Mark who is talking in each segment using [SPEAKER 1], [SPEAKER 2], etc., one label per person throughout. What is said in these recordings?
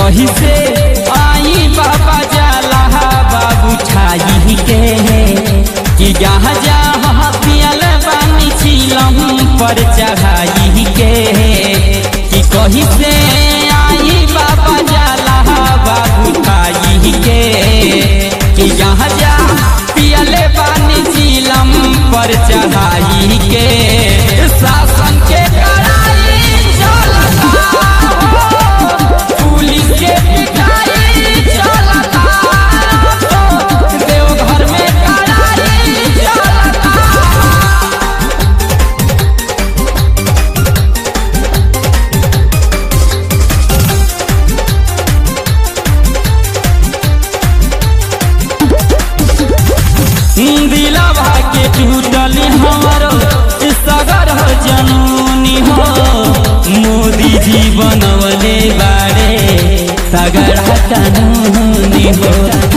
[SPEAKER 1] कही से आई बाबा जाला बाबू छाई के कि जहाँ जहाँ पियल बानी चिलम पर चढ़ाई के कि कही से आई बाबा जाला बाबू छाई के कि जहाँ जहाँ पियल बानी चिलम पर चढ़ाई के शासन के कड़ाई चलता पुलिस के पिटाई चलता देवघर में कड़ाई चलता दिलवा के टूटल हमारो सगर हो जनूनी हो मोदी जी बनवले बारे सगर कानूनी हो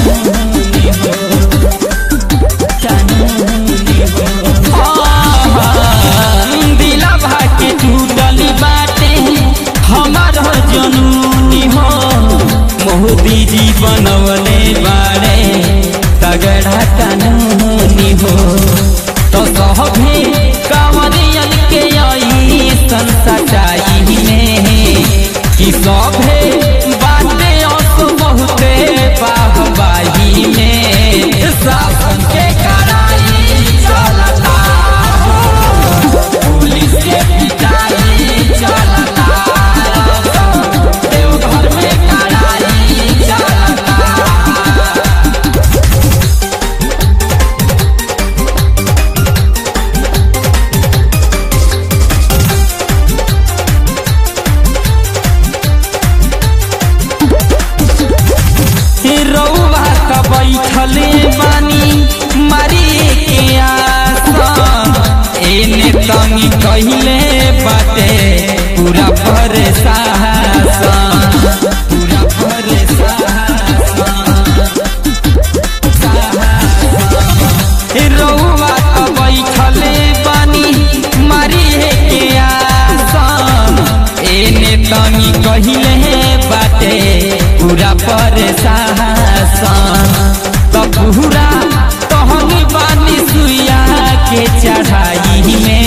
[SPEAKER 1] दिलवा के टूटल बाटे हमारो जनूनी हो मोदी जी बनवले बारे तगड़ा कानूनी हो तो सभी कांवरियन के आई सचाई में कि सभे बाटे अस बहुते बाहबाही में शासन के कड़ाई चलता पुलिस के पिटाई चलता देवघर में कड़ाई चलता रउआ का बैठले बानी मारी के आसन एने तनी कहिले बाटे पूरा परेशान पूरा परेशान रउआ का बैठले बानी मारी के आसन एने तनी कहिले बाटे पूरा परेशान तब पूरा तहनी बानी सुइया के चढ़ाई में